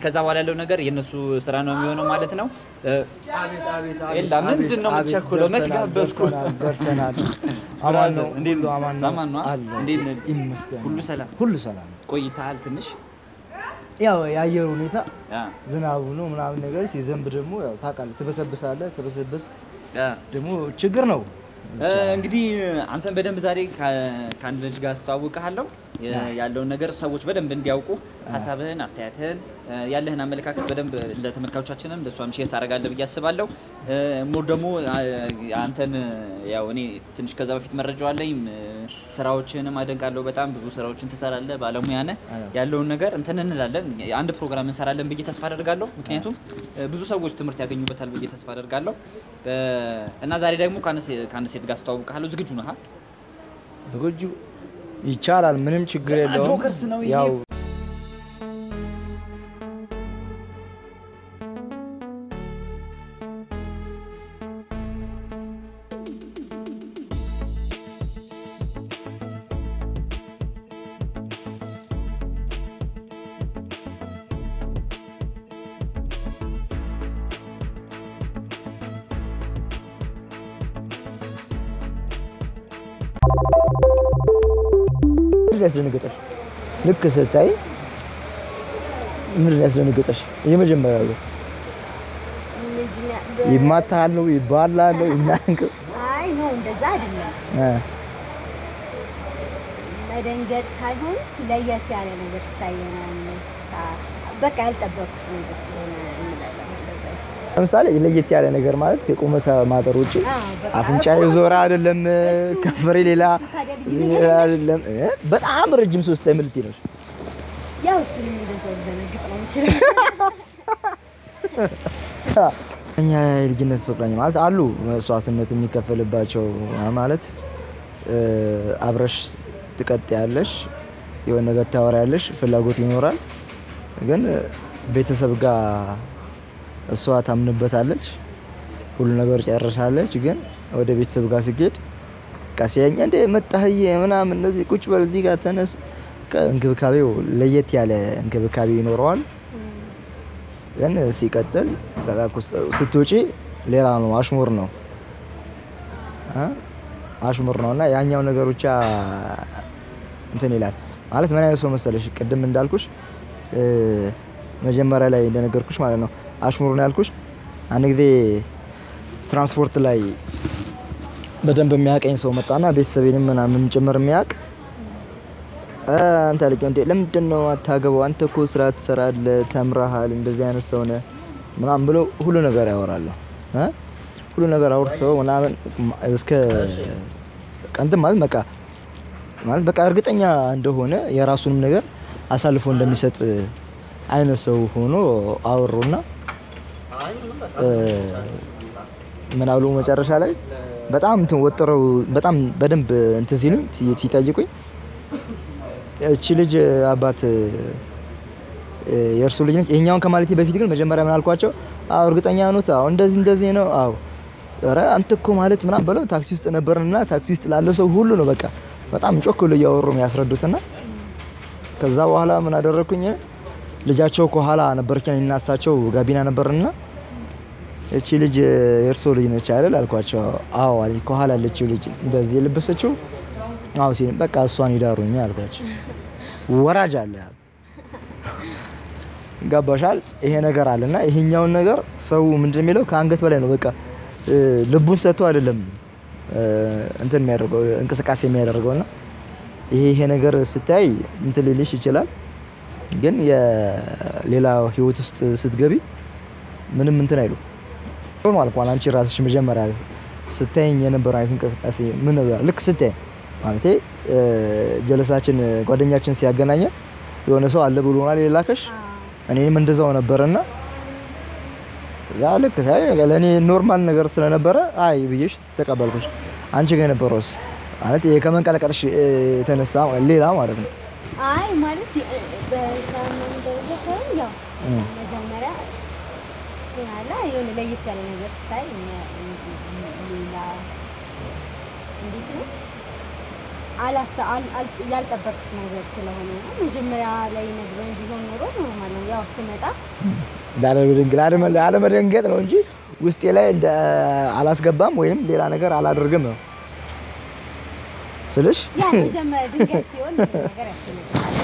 ከዛ በኋላ ያለው ነገር የእነሱ ስራ ነው የሚሆነው ማለት ነው። እ፣ አቤት አቤት ኤላ ምንድን ነው የምትቸኩለው? መች ጋበዝኩ? ደርሰናል። አማን ብራዘር ነው እንዴት ሁሉ ነው? አማን ነው አማን ነው? አለ። እንዴት ነህ? ይመስገን ሁሉ ሰላም? ሁሉ ሰላም። ቆይተሃል ትንሽ ያው የአየር ሁኔታ አ፣ ዝናቡ ነው ምናምን ነገር ሲዘንብ ደግሞ ያው ታውቃለህ ትበሰብሳለህ። ከበሰበስ አ። ደግሞ ችግር ነው። እ፣ እንግዲህ አንተን በደንብ ዛሬ ከ- ከአንድ ልጅ ጋር አስተዋውቅሃለሁ የ- ያለውን ነገር ሰዎች በደንብ እንዲያውቁ ሀሳብህን፣ አስተያየትህን፣ እ፣ ያለህን አመለካከት በደንብ ለተመልካቾቻችንም ለእሷም ሼር ታደርጋለህ ብዬ አስባለሁ። እ፣ ሞር ደግሞ አ፣ አንተን ያው እኔ ትንሽ ከዛ በፊት መረጃው አለኝ እ፣ ስራዎችንም አደንቃለሁ። በጣም ብዙ ስራዎችን ትሰራለህ፣ ባለሙያ ነህ። አዎ። ያለውን ነገር እንትን እንላለን፣ አንድ ፕሮግራም እንሰራለን ብዬ ተስፋ አደርጋለሁ። ምክንያቱም እ፣ ብዙ ሰዎች ትምህርት ያገኙበታል ብዬ ተስፋ አደርጋለሁ። እ፣ እና ዛሬ ደግሞ ከአንድ ሴ- ከአንድ ሴት ጋር አስተዋውቅሃለሁ። ዝግጁ ነህ? ዝግጁ ይቻላል። ምንም ችግር የለውም። ጆከርስ ነው ይሄ። ያው ምንድን ነው ያስደነገጠሽ? ልክ ስታይ ምንድን ነው ያስደነገጠሽ? የመጀመሪያው ነው ይማታሃል ነው ይባላል ነው ይናንቅ አይ ነው እንደዛ አይደለም። መደንገጥ ሳይሆን ለየት ያለ ነገር ስታይ ምናምን ታ- በቃ ያልጠበቅኩት ነገር ስለሆነ እንላለን እንደዛ ይሻላል። ለምሳሌ ለየት ያለ ነገር ማለት ከቁመተ ማጠር ውጭ አዎ፣ በቃ አፍንጫ የዞረ አይደለም፣ ከንፈሬ ሌላ ታዲያ ልዩ ሌላ አይደለም። እ? በጣም ረጅም ሶስት ምልት ነው። ያው እሱንም እንደዛው ልደነግጥ ነው የምችለው። እኛ የልጅነት ፍቅረኛ ማለት አሉ መስዋዕትነት የሚከፈልባቸው ማለት እ፣ አብረሽ ትቀጥያለሽ፣ የሆነ ነገር ታወሪያለሽ፣ ፍላጎት ይኖራል። ግን ቤተሰብ ጋር እሷ ታምንበታለች፣ ሁሉ ነገር ጨርሳለች። ግን ወደ ቤተሰብ ጋር ስጌድ ቀሲያኛ እንደ መጣህዬ ምናምን እነዚህ ቁጭ በል እዚህ ጋር ተነስ። እንክብካቤው ለየት ያለ እንክብካቤ ይኖረዋል። ግን ሲቀጥል በቃ ኩስ- ስትውጪ ሌላ ነው፣ አሽሙር ነው እ? አሽሙር ነው እና ያኛው ነገር ብቻ እንትን ይላል ማለት ምን አይነት ሰው መሰለሽ? ቅድም እንዳልኩሽ እ፣ መጀመሪያ ላይ እንደነገርኩሽ ማለት ነው አሽሙር ነው ያልኩሽ። አንድ ጊዜ ትራንስፖርት ላይ በደንብ የሚያቀኝ ሰው መጣና ቤተሰቤንም ምናምን ጭምር የሚያውቅ እ፣ አንተ ልጅ እንዴ ለምንድን ነው አታገባው? አንተ እኮ ስራ ትሰራለህ፣ ተምረሃል፣ እንደዚህ አይነት ሰው ነህ ምናምን ብሎ ሁሉ ነገር ያወራሉ እ ሁሉ ነገር አውርተው ምናምን እስከ ቀንት ማለት በቃ ማለት በቃ እርግጠኛ እንደሆነ የራሱንም ነገር አሳልፎ እንደሚሰጥ አይነት ሰው ሆኖ አወሩና እ፣ ምን አሉ መጨረሻ ላይ በጣም እንትን ወጥረው በጣም በደንብ እንትን ሲሉኝ ሲ- ሲጠይቁኝ እቺ ልጅ አባት እ፣ የእርሱ ልጅ ነች። ይሄኛውን ከማለቴ በፊት ግን መጀመሪያ ምን አልኳቸው? አዎ እርግጠኛ ኖት? አዎ እንደዚህ እንደዚህ ነው። አዎ ኧረ አንተ እኮ ማለት ምናምን ብለው ታክሲ ውስጥ ነበርንና ታክሲ ውስጥ ላለ ሰው ሁሉ ነው በቃ በጣም ጮክ ብሎ እያወሩ የሚያስረዱትና ከዛ በኋላ ምን አደረኩኝ? ልጃቸው ከኋላ ነበረች እና እሳቸው ጋቢና ነበርና እቺ ልጅ የእርሶ ልጅ ነች አይደል አልኳቸው። አዎ አለኝ። ከኋላ ያለችው ልጅ እንደዚህ የለበሰችው አዎ ሲል በቃ እሷን ይዳሩኝ አልኳቸው። ወራጅ አለ ገባሻል? ይሄ ነገር አለና ይሄኛውን ነገር ሰው ምንድን ነው የሚለው ከአንገት በላይ ነው። በቃ እ፣ ልቡን ሰጥቶ አይደለም እ፣ እንትን የሚያደርገው እንቅስቃሴ የሚያደርገውና ይሄ ይሄ ነገር ስታይ እንትን ሊልሽ ይችላል። ግን የሌላ ህይወት ውስጥ ስትገቢ ምንም እንትን አይሉ ኖርማል እንኳን አንቺ ራስሽ መጀመሪያ ስታይኝ የነበረ አይነት እንቅስቃሴ ምን ነበር ልክ ስታይ ማለቴ እ፣ ጀለሳችን ጓደኛችን ሲያገናኘ የሆነ ሰው አለ ብሎናል የላከሽ እኔም እንደዛው ነበርና እዛ ልክ ሳይ ለእኔ ኖርማል ነገር ስለነበረ አይ ብዬሽ ተቀበልኩሽ። አንቺ ጋር የነበረውስ ማለት ይሄ ከመንቀለቀጥሽ እ፣ የተነሳ ሌላ ማለት ነው። አይ ማለት የ- በሳምንት ደረጃ ሳይሆን ያው እ። መጀመሪያ ያለ የሆነ ለየት ያለ ነገር ስታይ እነ- ሌላ እንዴት ነው አላሳ- አል- አል- ያልጠበቅኩት ነገር ስለሆነ ነው። መጀመሪያ ላይ ነግሮኝ ቢሆን ኖሮ ኖርማል ነው። ያው ስመጣ ላለመደንገጥ ላለመ- ላለመደንገጥ ነው እንጂ ውስጤ ላይ እንደ አላስገባም ወይም ሌላ ነገር አላደርግም ነው ስልሽ ያ መጀመሪያ ድንገት ሲሆን ብዙ ነገር ያስደነግጣል።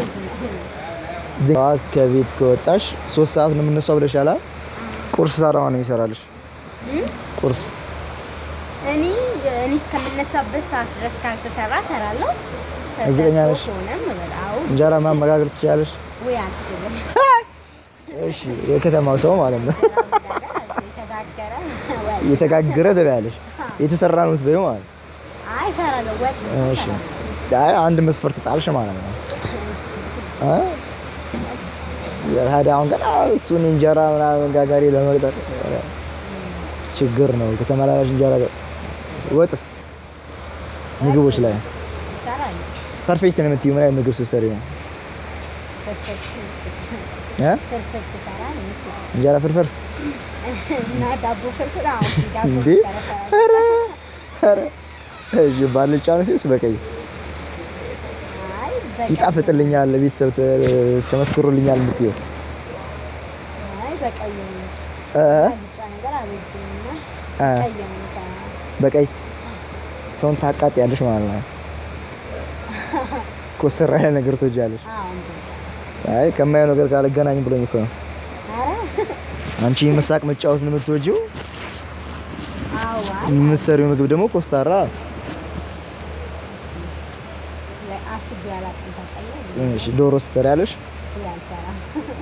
ጠዋት ከቤት ከወጣሽ ሶስት ሰዓት ነው የምነሳው ብለሻል አይደል? ቁርስ ሰራዋ ነው የሚሰራልሽ እም? ቁርስ እኔ እኔ እስከምነሳበት ሰዓት ድረስ ካልተሰራ እሰራለሁ። እርግጠኛ ነሽ? ሆነም እበላው እንጀራ ማመጋገር ትችላለሽ? ወይ አልችልም። እሺ የከተማው ሰው ማለት ነው። የተጋገረ ወይ የተጋገረ ትበያለሽ፣ የተሰራ ነው የምትበይው ማለት ነው። አይ እሰራለሁ። ወጥ እሺ አይ አንድ መስፈርት ጣልሽ ማለት ነው። አ ታዲያ አሁን ገና እሱን እንጀራ ምናምን ጋጋሪ ለመቅጠር ችግር ነው። ከተመላላሽ እንጀራ ወጥስ ምግቦች ላይ እሰራለሁ። ፐርፌክት ነው የምትይው ምን አይነት ምግብ ስትሰሪ ነው? እ ፍርፍር ስሰራ ነው የምሰራው። እንጀራ ፍርፍር እና ዳቦ ፍርፍር አዎ፣ ዳቦ እንዴ? ፍርፍር እሰራለሁ። ኧረ ኧረ እሺ ባልጫ ነው ሲስ በቀይ አይ በቀይ ይጣፍጥልኛል፣ ቤተሰብ ተ- ተመስክሮልኛል የምትይው አይ በቀይ ነው። እ አልጫ ነገር አልወድም እና እ ቀይ ነው የምሰራው። በቀይ ሰውን ታቃጥያለሽ ማለት ነው። ኮስተር ያለ ነገር ትወጃለሽ። አዎ እንደዛ። አይ ከማየው ነገር ጋር አልገናኝም ብሎኝ እኮ ነው። ኧረ አንቺ መሳቅ መጫወት ነው የምትወጂው፣ አዎ አይ የምትሰሪው ምግብ ደግሞ ኮስታራ። አስቤ አላውቅም። ታውቃለህ? እሺ ዶሮ ትሰሪያለሽ? አልሰራም።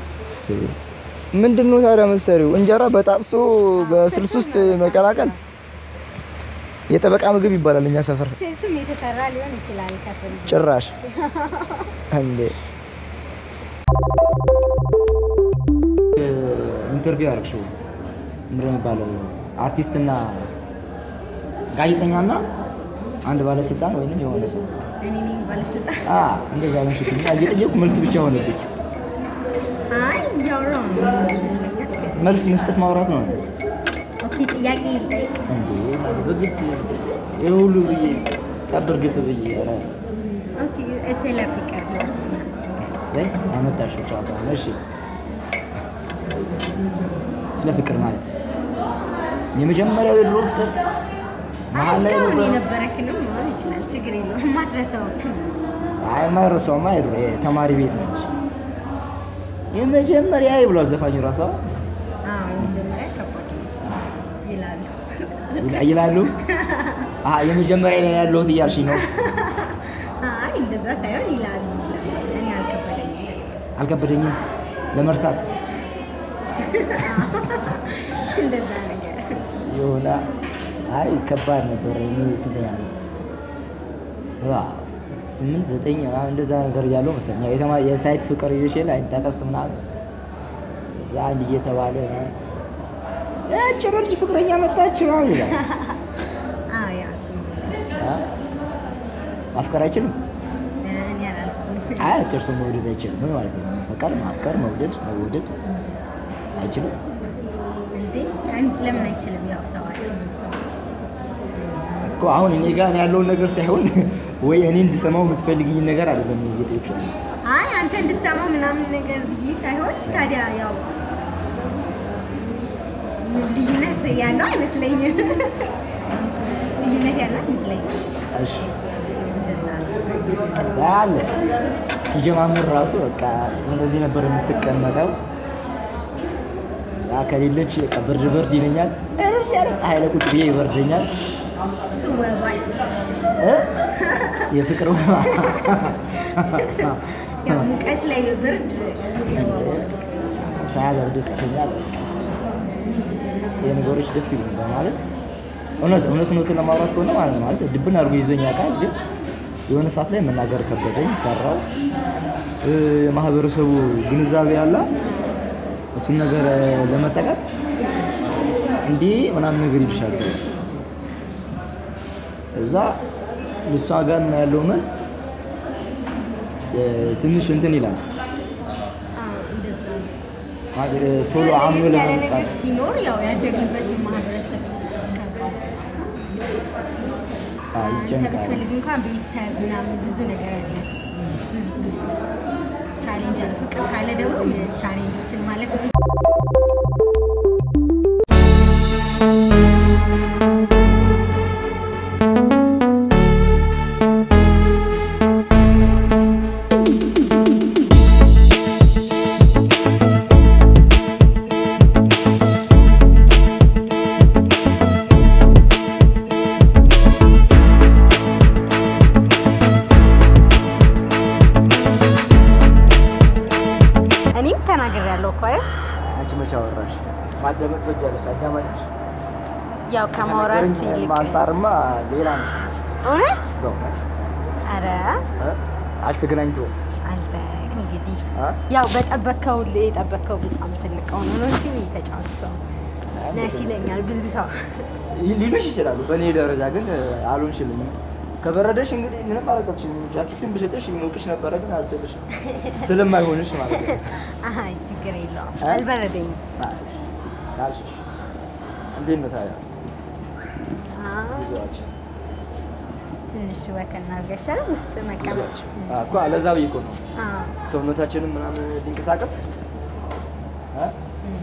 ምንድን ነው ታዲያ የምትሰሪው? እንጀራ በጣጥሶ በስልስ ውስጥ መቀላቀል የጠበቃ ምግብ ይባላል እኛ ሰፈር። ስልሱም የተሰራ ሊሆን ይችላል ከፍል ጭራሽ እንዴ ኢንተርቪው አደረግሽው ምንድን ነው የሚባለው? አርቲስትና ጋዜጠኛና አንድ ባለስልጣን ወይንም የሆነ ሰው እኔ ነኝ ባለስልጣን። አ እንደዛ ነው ሽኩኝ እየጠየቁ መልስ ብቻ ሆነብኝ። አይ እያወራሁ ነው ይመስለኛል። መልስ መስጠት ማውራት ነው ኦኬ ጥያቄ ልጠይቅ። እንዴ በግድ ይሄ ሁሉ ብዬ ጠብር ግፍ ብዬ ኧረ ኦኬ ስለ ፍቅር ህይወት እሰይ አመጣሽው ጨዋታ ነው። እሺ ስለ ፍቅር ማለት የመጀመሪያው የድሮ ፍቅር መሀል ላይ እስካሁን ነበር። የነበረክ ነው መሆን ይችላል። ችግር የለውም። የማትረሳው አይ የማይረሳውማ የድሮ የተማሪ ቤት ነች። የመጀመሪያ ብሏል ዘፋኙ ራሷ አዎ መጀመሪያ ከባድ ነው ይላሉ። ይላ- ይላሉ። አሀ የመጀመሪያ ላይ ያለሁት እያልሽኝ ነው። አይ እንደዛ ሳይሆን ይላሉ። እኔ አልከበደኝም። አልከበደኝም ለመርሳት እንደዛ ነገር የሆነ አይ ከባድ ነበር። እኔ ስንተኛ ነው? ዋው ስምንት ዘጠኝ ምናምን እንደዛ ነገር እያለሁ መሰለኝ ያው የተማ የሳይት ፍቅር ይዘሽ የለ አይጠቀስ ምናምን እዛ አንድ እየተባለ ምናምን ያቺ ልጅ ፍቅረኛ መጣች ምናምን ይላል። አዎ ያ እሱም አ? ማፍቀር አይችልም። እኔ አላልኩም። አይ አጭር ሰው መውደድ አይችልም። ምን ማለት ነው? መፈቀር፣ ማፍቀር፣ መውደድ፣ መወደድ አይችልም። እንዴ አንድ ለምን አይችልም? ያው ሰው አይደል? እኮ አሁን እኔ ጋር ያለውን ነገር ሳይሆን ወይ እኔ እንድሰማው የምትፈልግኝ ነገር አይደለም እየጠየቅሽ ያለው። አይ አንተ እንድትሰማው ምናምን ነገር ብዬ ሳይሆን ታዲያ ያው ልዩነት ያለው አይመስለኝም። ልዩነት ያለው አይመስለኝም። እሺ እንደዛ ከዛ አለ ሲጀማምር ራሱ በቃ እንደዚህ ነበር የምትቀመጠው። ያ ከሌለች በቃ ብርድ ብርድ ይለኛል። እረፍ ያለ ፀሐይ ላይ ቁጭ ብዬ ይበርደኛል። እሱ ወባይ እ? የፍቅር ወባ ያው ሙቀት ላይ ብርድ የወባ ሳያዝ አስደስተኛል። የነገሮች ደስ ይሉ በማለት እውነት እውነት እውነቱን ለማውራት ከሆነ ማለት ነው ማለት ድብን አድርጎ ይዞኝ ያውቃል። ግን የሆነ ሰዓት ላይ መናገር ከበደኝ፣ ፈራው። እ፣ የማህበረሰቡ ግንዛቤ ያለ እሱን ነገር እ፣ ለመጠቀም እንዲህ ምናምን ነገር ይልሻል ሰው እዛ እሷ ጋር እና ያለው መልስ እ፣ ትንሽ እንትን ይላል አዎ እንደዛ ነው። ማለት እ፣ ቶሎ አምኖ ያለ ነገር ለመምጣት ሲኖር ያው ያደግንበት ማህበረሰብ አዎ፣ አንተ ይጨንቃል። ብትፈልግ እንኳን ቤተሰብ ምናምን ብዙ ነገር አለ። ቻሌንጅ አለ። ፍቅር ካለ ደግሞ ቻሌንጆችን ማለት ነው። እኔም ተናግሬያለሁ እኮ አይደል? አንቺ መቼ አወራሽ? ማዳመጥ ትወጃለሽ? አዳማጭሽ ያው ከማውራት ከነገረኝ ይልቅ አንጻርማ ሌላ ነሽ። እውነት በእውነት አረ እ? አልተገናኝቶ አንተ እንግዲህ እ? ያው በጠበከው የጠበከው በጣም ትልቅ ሆኖ ነው እንጂ ተጫዋች ሰው ነሽ ይለኛል ብዙ ሰው። ሊሉሽ ይችላሉ። በእኔ ደረጃ ግን አልሆንሽልኝም። ከበረደሽ እንግዲህ ምንም አላውቅም። ጃኬቱን ብሰጥሽ ይሞቅሽ ነበረ፣ ግን አልሰጥሽም ስለማይሆንሽ ማለት ነው። አይ ችግር የለውም እ? አልበረደኝም። አልሽ ካልሽሽ እንዴት ነው ታዲያ አዎ፣ ጉዞአችን? ትንሽ ወክ እናድርገሻል ውስጥ መቀመጥ ጉዞአችን አዎ እኮ ለዛ ብዬ እኮ ነው አዎ፣ ሰውነታችንም ምናምን ሊንቀሳቀስ እ? እም፣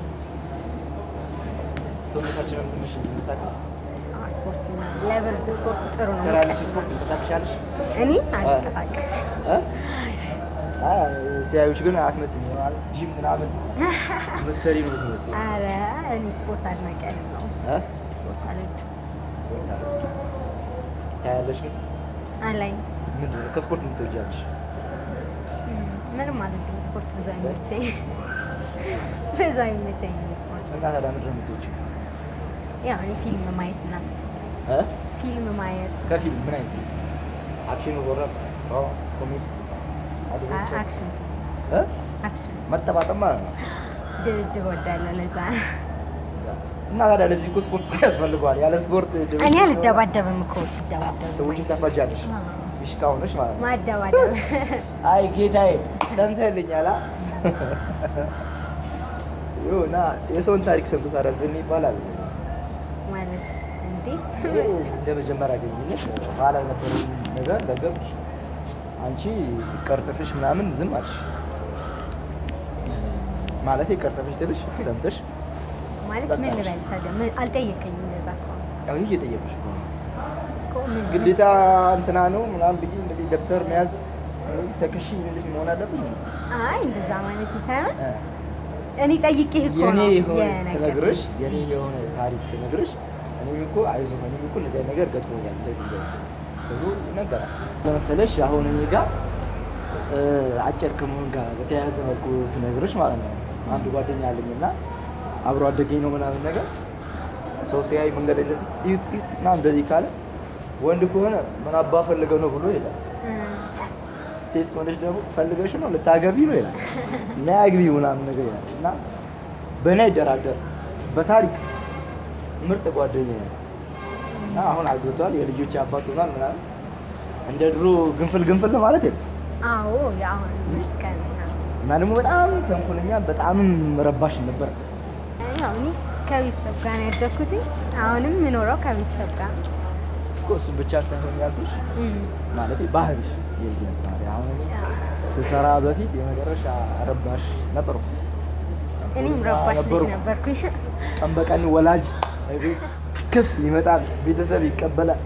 ሰውነታችንም ትንሽ ሊንቀሳቀስ አዎ፣ ስፖርት ምናምን ለብርድ ስፖርት ጥሩ ነው። ስራ ያለሽ ስፖርት ትንቀሳቀሻለሽ እኔ አልንቀሳቀስም። እ? አይ ሲያዩሽ ግን አትመስይም ማለት ጂም ምናምን ምትሰሪ ነው የምትመስይው አረ እኔ ስፖርት አድናቂ አይደለሁም። እ? ስፖርት አልወድም። ስፖርት አለ ታያለሽ ግን አላይም። ምንድን ነው ከስፖርት ምን ትወጃለሽ? እም፣ ምንም አልወድም። ስፖርት ብዙ እሰይ። አይመቸኝ ብዙ አይመቸኝ ስፖርት። እና ታዲያ ምንድን ነው የምትወጂው? ያው እኔ ፊልም ማየት ምናምን እ? ፊልም ማየት ከፊልም ምን አይነት ፊልም? አክሽን፣ ሆረር፣ ሮማንስ፣ ኮሜዲ፣ አ- አድቬንቸር? አክሽን እ? አክሽን መጠባጠብ ማለት ነው። ድብድብ ወዳለ ለዛ ነው። እና ታዲያ ለዚህ እኮ ስፖርት እኮ ያስፈልገዋል። ያለ ስፖርት ድብድብ እኔ ሲሆን አልደባደብም እኮ ሲደባደብ ሰዎችን ታፋጃለሽ። አዎ። ፊሽካ ሆነሽ ማለት ነው። ማደባደብ አይ ጌታዬ ሰምተህልኛል? አ? ይሁና የሰውን ታሪክ ሰምቶ ታዲያ ዝም ይባላል? ማለት እንዴ ይሄ እንደ መጀመሪያ ግንኙነት ኋላ የነበረውን ነገር ለገብሽ አንቺ ቀርጥፍሽ ምናምን ዝም አልሽ። ማለት ቀርጥፍሽ ትልሽ ሰምተሽ ማለት ምን ልበል ታዲያ ምን አልጠየቀኝም። እንደዛ ከሆነ ያው እየጠየቁሽ እኮ ነው። እኮ ምን ግዴታ እንትና ነው ምናምን ብዬ እንደዚህ ደብተር መያዝ እንደዚህ ተክሺ እንደዚህ መሆን አለብኝ። አይ እንደዛ ማለት ሳይሆን እ። እኔ ጠይቄህ እኮ የኔ ነው የሆነ የነገርኩህ። ስነግርሽ የኔ የሆነ ታሪክ ስነግርሽ እኔም እኮ አይዞህ እኔም እኮ እንደዚህ አይነት ነገር ገጥሞኛል እንደዚህ እንደዚህ ተብሎ ይነገራል። ለመሰለሽ አሁን እኔ ጋር እ፣ አጭር ከመሆን ጋር በተያያዘ መልኩ ስነግርሽ ማለት ነው አንድ ጓደኛ አለኝ እና አብሮ አደገኝ ነው ምናምን ነገር ሰው ሲያይ መንገድ ላይ እንደዚህ እዩት እዩት እና እንደዚህ ካለ ወንድ ከሆነ ምን አባ ፈልገው ነው ብሎ ይላል። እ፣ ሴት ከሆነች ደግሞ ፈልገሽ ነው ልታገቢ ነው ይላል። እና ያግቢ ምናምን ነገር ይላል እና በእኔ አይደራደር በታሪክ ምርጥ ጓደኛ ነው እና አሁን አግብቷል፣ የልጆች አባት ሆኗል ምናምን እንደ ድሮ ግንፍል ግንፍል ነው ማለት የለም አዎ የአሁን መስከን ምናምን እና ደግሞ በጣም ተንኮለኛ በጣምም ረባሽ ነበር። ያው እኔ ከቤተሰብ ጋር ነው ያደግኩት። አሁንም የምኖረው ከቤተሰብ ጋር ነው። እኮ እሱን ብቻ ሳይሆን ያልኩሽ እም፣ ማለት ባህሪሽ የልጅነት ባህሪ አሁን እኔ ያው ስሰራ በፊት የመጨረሻ ረባሽ ነበርኩ። እኔም ረባሽ ልጅ ነበርኩ። ነበርኩኝ። ቀን በቀን ወላጅ ቤት ክስ ይመጣል፣ ቤተሰብ ይቀበላል።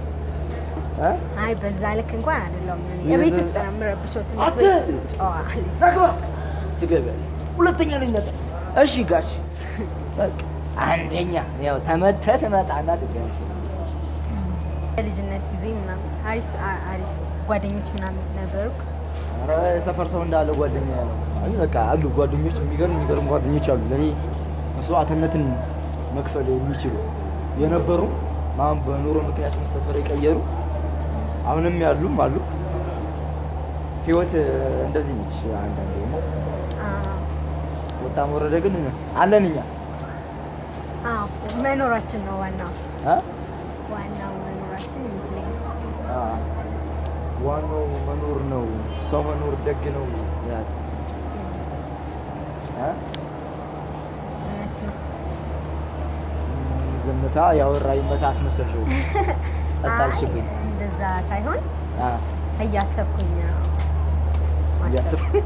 እ? አይ በዛ ልክ እንኳን አይደለም። እኔ የበዛ- የቤት ውስጥ ነው የምረብሸው። ትንሽ አንተ! ጨዋ ልጅ ዛግባ ትገቢያለሽ። ሁለተኛ ልጅ መጣ። እሺ ጋሽ በቃ አንደኛ ያው ተመተህ ትመጣና ትገቢያለሽ። በልጅነት ጊዜ ምናምን አሪፍ አ- አሪፍ ጓደኞች ምናምን ነበሩ። ኧረ የሰፈር ሰው እንዳለ ጓደኛ ያለው አይ በቃ አሉ ጓደኞች፣ የሚገርም የሚገርም ጓደኞች አሉ። ለኔ መስዋዕትነትን መክፈል የሚችሉ የነበሩ አሁን በኑሮ ምክንያት ሰፈር የቀየሩ አሁንም ያሉም አሉ። ህይወት እንደዚህ ነች። አንዳንዴ ደግሞ አዎ ወጣም ወረደ ግን አለን እኛ አዎ፣ መኖራችን ነው ዋናው እ? ዋናው መኖራችን ይመስለኛል። አ፣ ዋናው መኖር ነው። ሰው መኖር ደግ ነው ይላል እ? እውነት ነው። ዝምታ ያወራ ይመታ አስመሰልሽው። ጸጥ አልሽብኝ። አይ፣ እንደዛ ሳይሆን አ እያሰብኩኝ ነው። ማሰብ። እያሰብኩ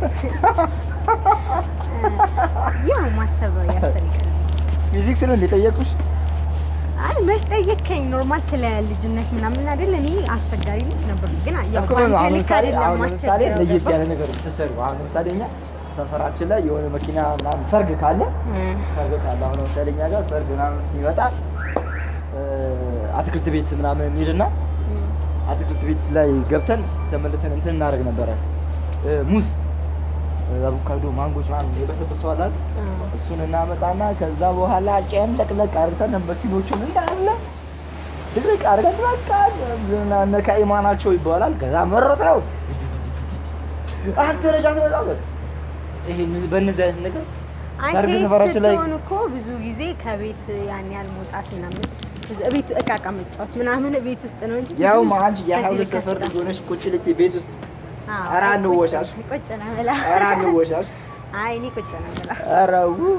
ያው ማሰብ ያስፈልጋል። ፊዚክስ ነው እንደጠየቁሽ? አይ መች ጠየከኝ? ኖርማል ስለ ልጅነት ምናምን አይደል? እኔ አስቸጋሪ ልጅ ነበርኩ፣ ግን ያው እኮ ነው። በአንተ አሁን ልክ ለምሳሌ አይደለም አሁን ለምሳሌ ማስቸገረው፣ ለየት ገባህ? ያለ ነገር ስትሰሩ አሁን ለምሳሌ እኛ ሰፈራችን ላይ የሆነ መኪና ምናምን ሰርግ ካለ እ፣ ሰርግ ካለ አሁን ለምሳሌ እኛ ጋር ሰርግ ምናምን ሲመጣ እ፣ አትክልት ቤት ምናምን እንሂድና እ፣ አትክልት ቤት ላይ ገብተን ተመልሰን እንትን እናደርግ ነበረ እ፣ ሙዝ እ፣ አቮካዶ፣ ማንጎች ምናምን የበሰበሰው አለ አይደል? እ። እሱን እናመጣና ከዛ በኋላ ጨምለቅለቅ አድርገን መኪኖቹን እንዳለ ድቅቅ አድርገን በቃ እነ ካኢማ ናቸው ይባላል። ከዛ መረጥ ነው አንተ ልጅ አትመጣበት። ይሄ በእነዚህ አይነት ነገር አይ ሰርግ ሴት ሰፈራችን ላይ ስትሆን እኮ ብዙ ጊዜ ከቤት ያን ያህል መውጣት ምናምን ብዙ ቤት እቃ እቃ መጫወት ምናምን ቤት ውስጥ ነው እንጂ ብዙ ያው ብዙ አንቺ የሀያ በዚህ ሁለት ልክ ሰፈር ልጅ አትወጣም። ሆነሽ ቁጭ ልትይ ቤት ውስጥ አዎ፣ ኧረ ቁጭ- አንወሻሽ። ቁጭ ነው የምላ። ኧረ አንወሻሽ። አይ እኔ ቁጭ ነው የምላ። ኧረ ው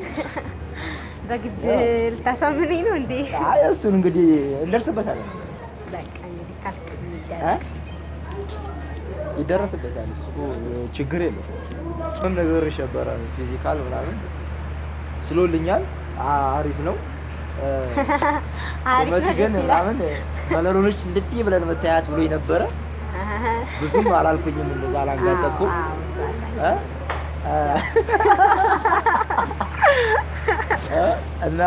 በግድ ልታሳምነኝ ነው እንዴ? አይ እሱን እንግዲህ እንደርስበታለን በቃ እንግዲህ ካልክ እ? የሚደረግ ይደረስበታል። እሱ ችግር የለው። ምንም ነገር ይሸበረ ፊዚካል ምናምን ስሎልኛል። አ- አሪፍ ነው። እ፣ አሪፍ ቁመት ነው ግን ደስ ይላል። ምናምን መለሎኖች እንድጥይ ብለን መታያት ብሎ ነበረ። ብዙም አላልኩኝም፣ እንደዛ አላንጋጠጥኩም። አዎ፣ አዎ፣ እ? እ? እና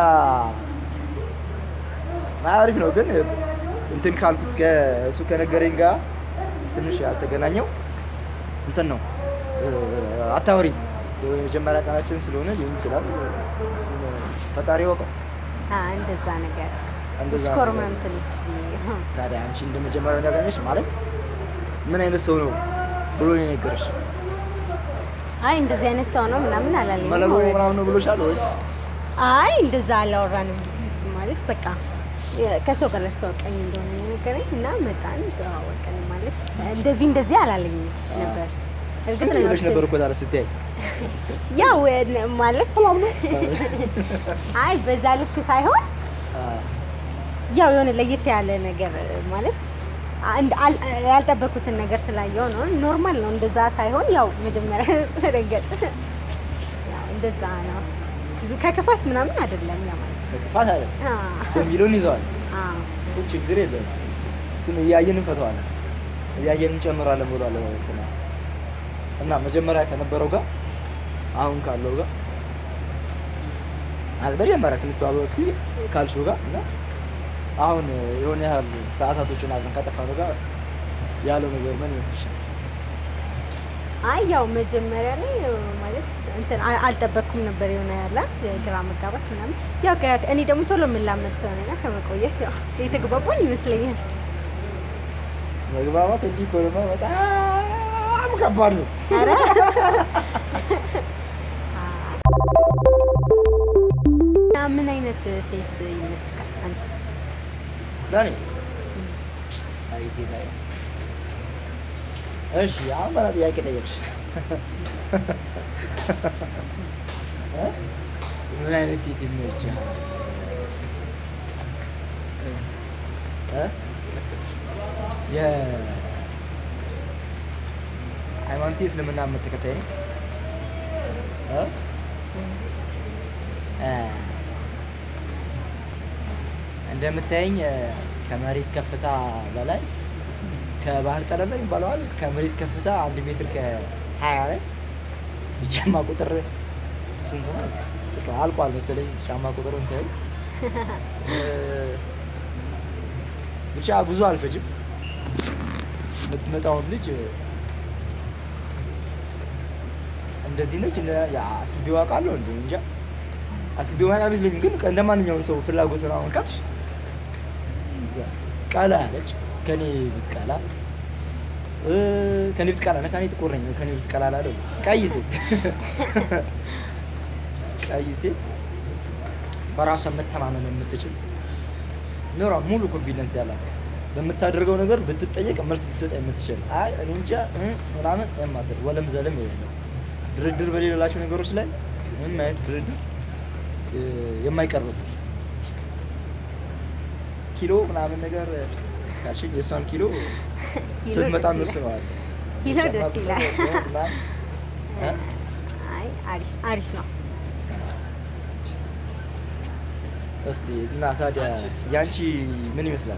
አሪፍ ነው ግን እንትን ካልኩት ከእሱ ከነገረኝ ጋር ትንሽ ያልተገናኘው እንትን ነው እ፣ አታወሪኝ የመጀመሪያ ቀናችን ስለሆነ ሊሆን ይችላል። እሱን ፈጣሪ ወቀው። አዎ፣ እንደዛ ነገር እንደዛ ሽኮርመም ነገር። ትንሽ ብዬ ታዲያ አንቺ እንደ መጀመሪያው እንዳገኘሽ ማለት ምን አይነት ሰው ነው ብሎ ነው የነገረሽ? አይ እንደዚህ አይነት ሰው ነው ምናምን አላለኝም። መለሎ already። ምናምን ነው ብሎሻል ወይስ? አይ እንደዛ አላወራንም። ማለት በቃ የ- ከሰው ጋር ላስተዋወቀኝ እንደሆነ ነው የነገረኝ እና መጣን ተዋወቅን። ማለት እንደዚህ እንደዚህ አላለኝም ነበር። እርግጥ ነው ብለሽ ነበር እኮ ታዲያ ስትያይ ያው ነ- ማለት አይ በዛ ልክ ሳይሆን ያው የሆነ ለየት ያለ ነገር ማለት አንድ- አል- ያልጠበኩትን ነገር ስላየው ነው። ኖርማል ነው እንደዛ ሳይሆን ያው መጀመሪያ ረገጥ ያው እንደዛ ነው። ብዙ ከክፋት ምናምን አይደለም ለማለት ነው። ክፋት አለ አዎ። የሚለውን ይዘዋል። አዎ። እሱ ችግር የለም። እሱን እያየን እንፈተዋለን፣ እያየን እንጨምራለን ብሏል እንትና እና መጀመሪያ ከነበረው ጋር አሁን ካለው ጋር አለ መጀመሪያ ስንተዋወቅ ካልሽው ጋር እና አሁን የሆነ ያህል ሰዓታቶችን አብረን ካጠፋነው ጋር ያለው ነገር ምን ይመስልሻል? አይ ያው መጀመሪያ ላይ ማለት እንትን አ- አልጠበቅኩም ነበር የሆነ ያለ የግራ መጋባት ምናምን ያው ከ- እኔ ደግሞ ቶሎ የምላመድ ሰው ነኝ እና ከመቆየት ያው የተግባባን ይመስለኛል። መግባባት እንዲህ ከሆነማ በጣም ከባድ ነው። ኧረ እና ምን አይነት ሴት ይመችካል አንተ? ለኔ አይ ጌታዬ። እሺ አሁን በላ ጥያቄ ጠየቅሽ። እ? ምን አይነት ሴት ይመችሃል? እ? የ- ሃይማኖቴ እስልምና እምነት ተከታይ ነኝ። እ? እ፣ እንደምታየኝ እ፣ ከመሬት ከፍታ በላይ ከባህር ጠለል ላይ ይባለዋል። ከመሬት ከፍታ አንድ ሜትር ከሀያ ላይ የጫማ ቁጥር ስንት ነው? በቃ አልቋል መሰለኝ ጫማ ቁጥር እንትን እ፣ ብቻ ብዙ አልፈጅም። የምትመጣውን ልጅ እ፣ እንደዚህ ነች እንደ ያ አስቤው አውቃለሁ እንዴ እንጃ አስቤው ማለት አይመስለኝም። ግን እንደ ማንኛውም ሰው ፍላጎት ምናምን ካልሽ ቀላ ያለች ከኔ ብትቀላ እ፣ ከኔ ብትቀላ ነው ከኔ ጥቁር ነኝ ከኔ ብትቀላ ላለው ቀይ ሴት ቀይ ሴት በራሷ መተማመን የምትችል ኖሯ ሙሉ ኮንፊደንስ ያላት በምታደርገው ነገር ብትጠየቅ መልስ ልትሰጥ የምትችል አይ እኔ እንጃ እ ምናምን የማትል ወለም ዘለም የሌለው ድርድር በሌላቸው ነገሮች ላይ ምንም አይነት ድርድር እ፣ የማይቀርብበት ኪሎ ምናምን ነገር ካልሽኝ የእሷን ኪሎ ኪሎ ስትመጣ ደስ ይላል። እንወስነዋለን። ኪሎ ደስ ይላል። ምናምን እ? አይ አሪፍ አሪፍ ነው። እስቲ እና ታዲያ ያንቺ ምን ይመስላል?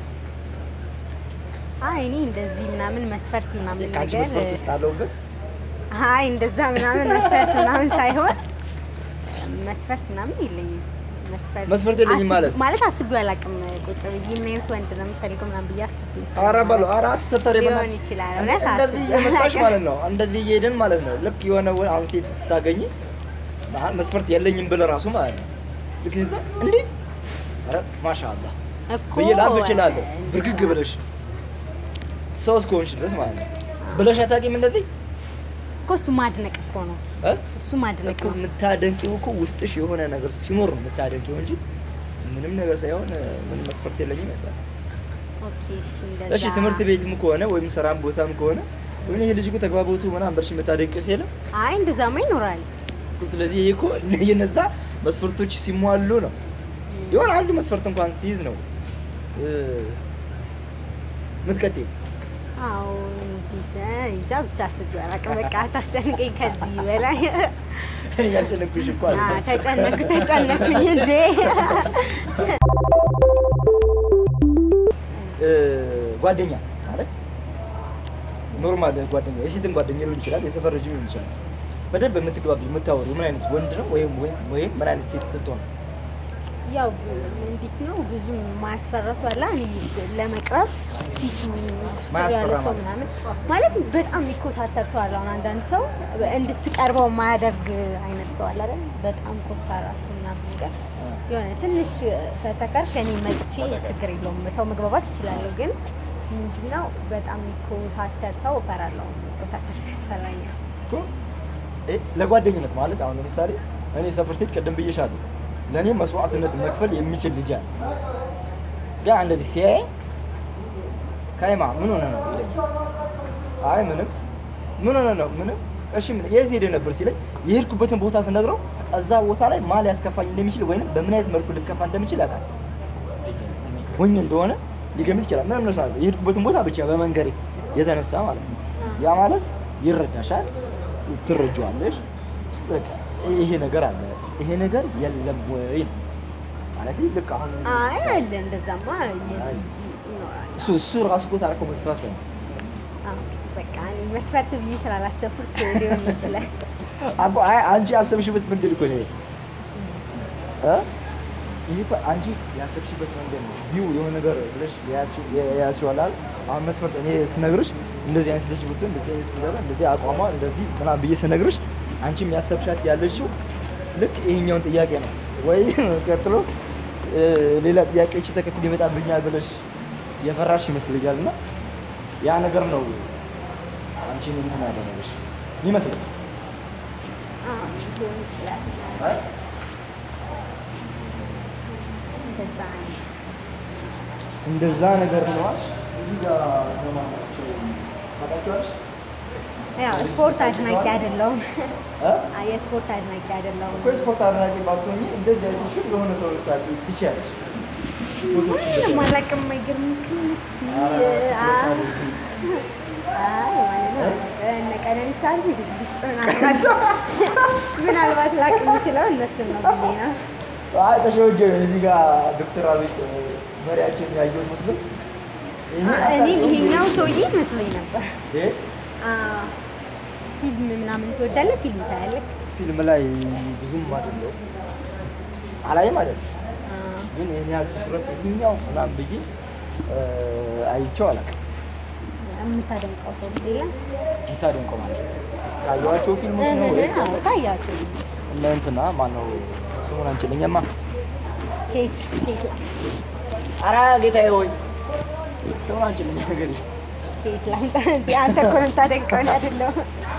አይ እኔ እንደዚህ ምናምን መስፈርት ምናምን ከአንቺ ነገር መስፈርት ውስጥ አለውበት አይ እንደዛ ምናምን መስፈርት ምናምን ሳይሆን መስፈርት ምናምን የለኝም። መስፈርት መስፈርት የለኝም አስብ- ማለት? ማለት አስቤው አላውቅም። ቁጭ ብዬ ምን አይነት ወንድ ነው የምፈልገው ምናምን ብዬ አስቤ ኧረ በለው ኧረ አትተርተሪ ሊሆን በእናትሽ። ይችላል። እውነት እንደዚህ አስቤው እየመጣሽ አላውቅም። ማለት ነው። እንደዚህ እየሄድን ማለት ነው። ልክ የሆነ ወ- አሁን ሴት ስታገኝ አሁን መስፈርት የለኝም ብለህ ራሱ ማለት ነው። ልክ ይዛ እንዴ ኧረ ማሻአላህ እኮ ብዬ ላፍ እችላለሁ። እንደዛ ብርግግ ነው። ብለሽ ሰው እስከሆንሽ ድረስ ማለት ነው። ብለሽ አታውቂም እንደዚህ እኮ እሱ ማድነቅ እኮ ነው። እ? እሱ ማድነቅ እኮ ነው። የምታደንቂው እኮ ውስጥሽ የሆነ ነገር ሲኖር ነው የምታደንቂው እንጂ ምንም ነገር ሳይሆን እ፣ ምንም መስፈርት የለኝም አይባልም። ኦኬ እሺ፣ እንደዛ እሺ ትምህርት ቤትም ከሆነ ወይም ስራም ቦታም ከሆነ ወይም ይሄ ልጅ እኮ ተግባቦቱ ምናምን በርሽ የምታደንቂው ሲልም አይ እንደዛማ ይኖራል። እኮ ስለዚህ ይሄ እኮ የነዛ መስፈርቶች ሲሟሉ ነው። የሆነ አንዱ መስፈርት እንኳን ሲይዝ ነው እ፣ የምትቀጥይው። አዎ እንዴት እንጃ ብቻ አስቤው አላውቅም። በቃ አታስጨንቀኝ ከዚህ በላይ እያስጨነቅኩሽ እኮ አ፣ አለ ተጨነኩ ተጨነኩኝ እንዴ እ፣ ጓደኛ ማለት ኖርማል ጓደኛ የሴትም ጓደኛ ሊሆን ይችላል፣ የሰፈር ልጅ ሊሆን ይችላል። በደንብ የምትግባቢ የምታወሩ ምን አይነት ወንድ ነው ወይም ወይም ወይም ምን አይነት ሴት ስትሆን ያው እንዴት ነው ብዙ ማያስፈራ ሰው አለ። እኔ ለመቅረብ ፊቱ ማያስፈራ ያለ ሰው ማለት? ምናምን ማለት በጣም የሚኮሳተር ሰው አለ። አሁን አንዳንድ ሰው እንድትቀርበው የማያደርግ አይነት ሰው አለ አይደል? በጣም ኮስታራ ሰው ምናምን ነገር የሆነ ትንሽ ፈተከር ከኔ መጥቼ ችግር የለውም ሰው መግባባት እችላለሁ። ግን ምንድነው በጣም የሚኮሳተር ሰው እፈራለሁ። የሚኮሳተር ሰው ያስፈራኛል። እኮ እ፣ ለጓደኝነት ማለት አሁን ለምሳሌ እኔ ሰፈር ሴት ቅድም ብዬሻለሁ፣ ለእኔ መስዋዕትነት መክፈል የሚችል ልጅ አለ። ያ እንደዚህ ሲያይ ካይማ ምን ሆነ ነው ይለኛል። አይ ምንም። ምን ሆነ ነው ምንም። እሺ ምን የት ሄደ ነበር ሲለኝ የሄድኩበትን ቦታ ስነግረው እዛ ቦታ ላይ ማ ሊያስከፋኝ እንደሚችል ወይንም በምን አይነት መልኩ ልከፋ እንደሚችል ያውቃል። ሞኝ እንደሆነ ሊገምት ይችላል። ምንም ነው የሄድኩበትን ቦታ ብቻ በመንገሬ የተነሳ ማለት ነው። ያ ማለት ይረዳሻል፣ ትረጂዋለሽ። በቃ ይሄ ነገር አለ፣ ይሄ ነገር የለም ወይ ነው ማለት ልክ አሁን አይ አለ እንደዛማ አይ። ይኖራል። እሱ እሱ ራሱ እኮ ታረቀ መስፈርት ነው። አዎ፣ በቃ እኔ መስፈርት ብዬ ስላላሰብኩት ሊሆን ይችላል። አቆ አይ አንቺ ያሰብሽበት መንገድ እኮ ነው ይሄ እ ይሄ እኮ አንቺ ያሰብሽበት መንገድ ነው። ቢው የሆነ ነገር ብለሽ የያዝሽው የያዝሽው አለ አይደል? አሁን መስፈርት እኔ ስነግርሽ እንደዚህ አይነት ልጅ ብትሆን እንደዚህ አይነት ነገር እንደዚህ አቋሟ እንደዚህ ምናምን ብዬ ስነግርሽ አንቺም ያሰብሻት ያለሽው ልክ ይሄኛውን ጥያቄ ነው ወይ ቀጥሎ እ፣ ሌላ ጥያቄዎች ተከትሎ ይመጣብኛል ብለሽ የፈራሽ ይመስልኛል እና ያ ነገር ነው አንቺን እንትን ያደረገሽ ይመስላል። አዎ፣ ሊሆን ይችላል። አይ እንደዛ ነው። እንደዛ ነገር ነዋል። እዚህ ጋር ለማናቸው ታውቃቸዋለሽ? ያው ስፖርት አድናቂ አይደለሁም። እ? አይ የስፖርት አድናቂ አይደለሁም። እኮ የስፖርት አድናቂ ባትሆኚ እንደዚህ አይነት ሽል የሆነ ሰው ልታውቂ ትችያለሽ። ፎቶዎችን ምንም ብታይ። አላውቅም። አይገርምክም? እስኪ ኧረ አ- ችሎታ አለሽ። አይ ማለት ነው እነ ቀነኒሳ አሉ እዚህ ውስጥ ምናልባት ምናልባት ላውቅ የምችለው እነሱን ነው ብዬ ነው። አይ ተሸወጀ እዚህ ጋር ዶክተር አብይ መሪያችን ያየሁት መስሎኝ ይሄ እኔ አታውቂውም? ይሄኛው ሰውዬ መስሎኝ ነበር። ይሄ አ፣ ፊልም ምናምን ትወዳለህ? ፊልም ታያለህ? ፊልም ላይ ብዙም አይደለሁም አላይም አይደል አ፣ ግን ይሄን ያህል ትኩረት ይሄኛው ምናምን ብዬ እ፣ አይቼው አላውቅም። የምታደንቀው ሰው የለም? የምታደንቀው ማለት ነው ካየኋቸው ፊልሞች ነው ወይስ እህ፣ አዎ፣ ታያቸው። እነ እንትና ማነው ስሙን አንችልኝማ ኬት ኬት ኧረ ጌታዬ ሆይ ስሙን አንችልኝ ነገር ኬት ላምጣ? እንዴ አንተ እኮ ነው የምታደንቀው እኔ አይደለሁም።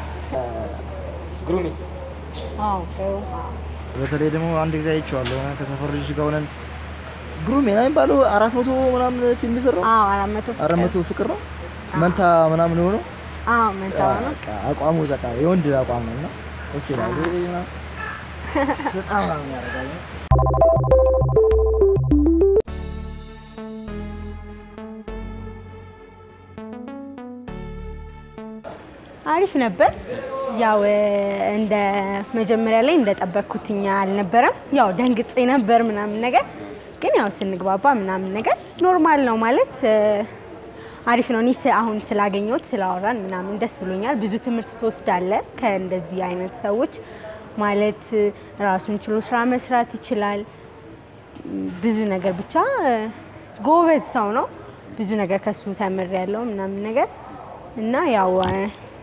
ግሩሚ አዎ ሰው በተለይ ደግሞ አንድ ጊዜ አይቼዋለሁ ከሰፈር ልጅ ጋር ሆነን ግሩሜ ነው የሚባለው አራት መቶ ምናምን ፊልም የሰራው አዎ አራት መቶ ፍቅር። አራት መቶ ፍቅር ነው መንታ ምናምን የሆነው አዎ መንታው ነው። በቃ አቋሙ በቃ የወንድ አቋም ነው እና ደስ ይላል ይሄ ምናምን በጣም ምናምን ያደርጋል አሪፍ ነበር። ያው እ፣ እንደ መጀመሪያ ላይ እንደጠበቅኩትኛ አልነበረም። ያው ደንግጬ ነበር ምናምን ነገር፣ ግን ያው ስንግባባ ምናምን ነገር ኖርማል ነው ማለት እ፣ አሪፍ ነው። እኔ ስ- አሁን ስላገኘሁት ስላወራን ምናምን ደስ ብሎኛል። ብዙ ትምህርት ትወስዳለ ከእንደዚህ አይነት ሰዎች ማለት እ፣ ራሱን ችሎ ስራ መስራት ይችላል። ብዙ ነገር ብቻ እ፣ ጎበዝ ሰው ነው። ብዙ ነገር ከሱ ተምሬያለሁ ምናምን ነገር እና ያው እ፣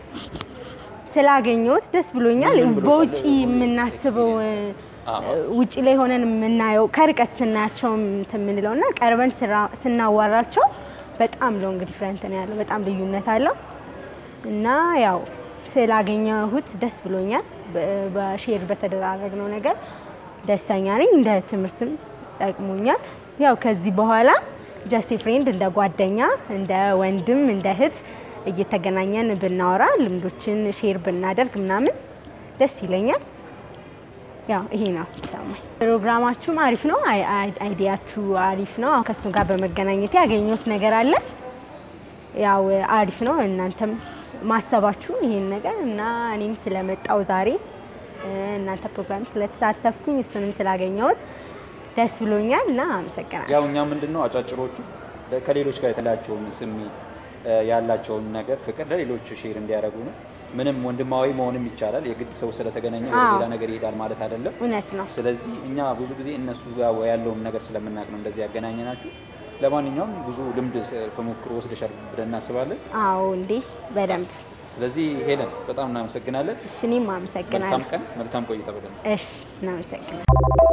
ስላገኘሁት ደስ ብሎኛል። በውጪ የምናስበው እ፣ ውጪ ላይ ሆነን የምናየው ከርቀት ስናያቸው እንትን የምንለው እና ቀርበን ስራ- ስናዋራቸው በጣም ሎንግ ዲፍረንት ነው ያለው። በጣም ልዩነት አለው እና ያው ስላገኘሁት ደስ ብሎኛል። በ- በሼር በተደራረግነው ነገር ደስተኛ ነኝ። እንደ ትምህርትም ጠቅሞኛል። ያው ከዚህ በኋላ ጀስት ፍሬንድ እንደ ጓደኛ፣ እንደ ወንድም፣ እንደ እህት እየተገናኘን ብናወራ ልምዶችን ሼር ብናደርግ ምናምን ደስ ይለኛል። ያው ይሄ ነው ሰማኝ። ፕሮግራማችሁም አሪፍ ነው። አይ- አይ- አይዲያችሁ አሪፍ ነው። አሁን ከእሱ ጋር በመገናኘት ያገኘሁት ነገር አለ። ያው አሪፍ ነው። እናንተም ማሰባችሁ ይሄን ነገር እና እኔም ስለመጣው ዛሬ እ፣ እናንተ ፕሮግራም ስለተሳተፍኩኝ እሱንም ስላገኘሁት ደስ ብሎኛል እና አመሰግናለሁ። ያው እኛ ምንድን ነው አጫጭሮቹ ከሌሎች ጋር የተላቸውን ስሜት እ፣ ያላቸውን ነገር ፍቅር ለሌሎች ሼር እንዲያደርጉ ነው። ምንም ወንድማዊ መሆንም ይቻላል። የግድ ሰው ስለተገናኘ ወደ አዎ። ሌላ ነገር ይሄዳል ማለት አይደለም። እውነት ነው። ስለዚህ እኛ ብዙ ጊዜ እነሱ ጋር ያለውን ነገር ስለምናውቅ ነው እንደዚህ ያገናኘናችሁ። ለማንኛውም ብዙ ልምድ ስ- ተሞክሮ ወስደሻል ብለን እናስባለን። አዎ እንዴ በደንብ ስለዚህ ሄለን በጣም እናመሰግናለን። እሺ፣ እኔም መልካም አመሰግናለሁ። ቀን፣ መልካም ቆይታ ብለን እሺ፣ እናመሰግናለን።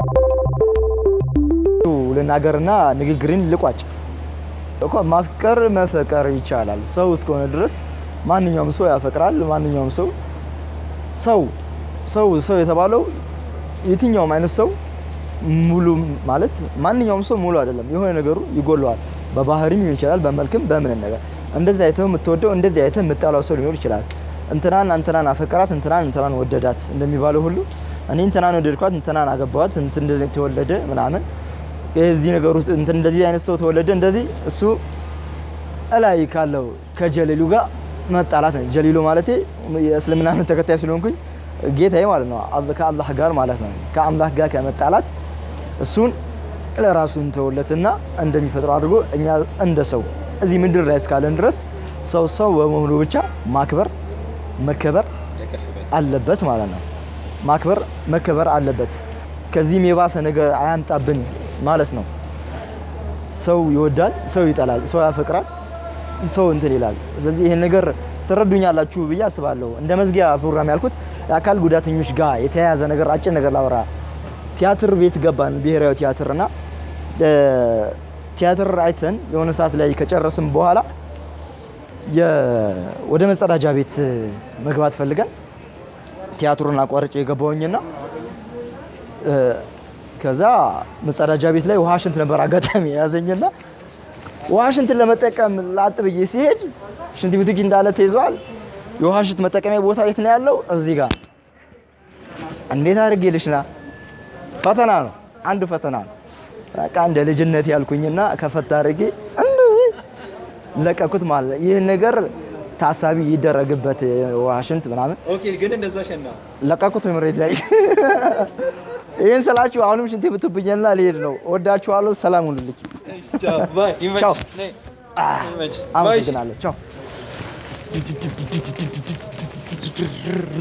ልናገርና ንግግርን ልቋጭ እኮ ማፍቀር መፈቀር ይቻላል። ሰው እስከሆነ ድረስ ማንኛውም ሰው ያፈቅራል። ማንኛውም ሰው ሰው ሰው ሰው የተባለው የትኛውም አይነት ሰው ሙሉ ማለት ማንኛውም ሰው ሙሉ አይደለም። የሆነ ነገሩ ይጎለዋል። በባህሪም ሊሆን ይችላል፣ በመልክም በምን ነገር እንደዚህ አይተው የምትወደው እንደዚህ አይተህ የምጠላው ሰው ሊኖር ይችላል። እንትናን እንትናን አፈቀራት፣ እንትናን እንትናን ወደዳት እንደሚባለው ሁሉ እኔ እንትናን ወደድኳት፣ እንትናን አገባዋት፣ እንትን እንደዚህ ተወለደ ምናምን የዚህ ነገር ውስጥ እንትን እንደዚህ አይነት ሰው ተወለደ እንደዚህ እሱ እላይ ካለው ከጀሊሉ ጋር መጣላት ነው። ጀሊሉ ማለት የእስልምና እምነት ተከታይ ስለሆንኩኝ ጌታዬ ማለት ነው። አላህ ከአላህ ጋር ማለት ነው። ከአምላክ ጋር ከመጣላት እሱን ለራሱ እንተውለትና እንደሚፈጥረው አድርጎ እኛ እንደ ሰው እዚህ ምድር ላይ እስካለን ድረስ ሰው ሰው በመሆኑ ብቻ ማክበር መከበር አለበት ማለት ነው። ማክበር መከበር አለበት። ከዚህም የባሰ ነገር አያምጣብን ማለት ነው። ሰው ይወዳል፣ ሰው ይጠላል፣ ሰው ያፈቅራል፣ ሰው እንትን ይላል። ስለዚህ ይሄን ነገር ትረዱኛላችሁ ብዬ አስባለሁ። እንደ መዝጊያ ፕሮግራም ያልኩት የአካል ጉዳተኞች ጋር የተያያዘ ነገር አጭር ነገር ላወራ። ቲያትር ቤት ገባን፣ ብሔራዊ ቲያትር እና እ፣ ቲያትር አይተን የሆነ ሰዓት ላይ ከጨረስን በኋላ የ- ወደ መጸዳጃ ቤት መግባት ፈልገን ቲያትሩን አቋርጬ የገባውኝና እ፣ ከዛ መጸዳጃ ቤት ላይ ውሃ ሽንት ነበር አጋጣሚ የያዘኝና ውሃ ሽንትን ለመጠቀም ላጥ ብዬ ሲሄድ ሽንት ቤቱ እጅ እንዳለ ተይዟል። የውሃ ሽንት መጠቀሚያ ቦታ የት ነው ያለው? እዚህ ጋር። እንዴት አድርጌ ልሽና? ፈተና ነው፣ አንዱ ፈተና ነው። በቃ እንደ ልጅነት ያልኩኝና ከፈታ አድርጌ እንደዚህ ለቀኩት ማለት ነው። ይህን ነገር ታሳቢ ይደረግበት ውሃ ሽንት ምናምን ኦኬ። ግን እንደዛ ሸና ለቀቁት መሬት ላይ ይህን ስላችሁ አሁንም ሽንቴ ብትብኝና ልሄድ ነው። ወዳችኋለሁ። ሰላም ሁኑልኝ። ቻው። አመሰግናለሁ። ቻው